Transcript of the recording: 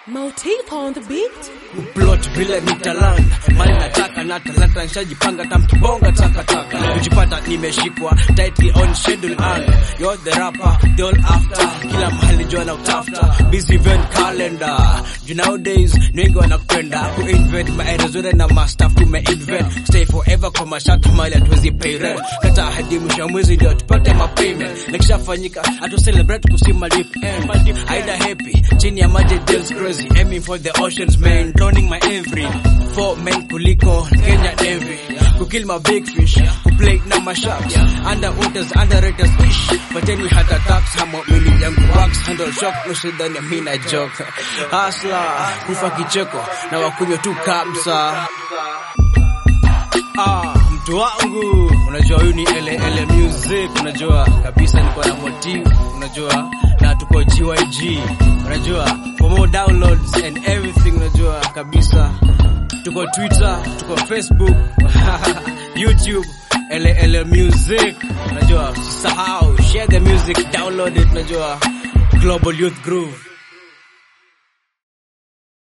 Motif on the beat. plot vile ni talanta mali nataka na talanta nishajipanga tamkibonga takataka kujipata nimeshikwa tightly on schedule and you're the rapper they all after kila mahali jua na utafuta busy event calendar you nowadays ni wengi wanakupenda kuinvent maeres zote na mastaff tumeinvent stay forever kwa mashata mali hatuwezi pay rent kata hadi mwisho wa mwezi ndio tupate mapayment nikishafanyika atu celebrate kusima deep end aida happy chini ya maji deals crazy aiming for the oceans man drowning my every four men kuliko Kenya Navy kukill my big fish kuplay na masharks underwaters underraters fish but any heart attacks hamo mili yangu wax handle shock nusidhani ya mina joke hasla kufa kicheko na wakunywa tu kamsa Ah, mtu wangu unajua huyu ni ele ele music unajua kabisa niko na motive unajua na tuko GYG unajua for more downloads and everything unajua kabisa tuko Twitter tuko Facebook YouTube ele ele music unajua usisahau share the music download it unajua Global Youth Groove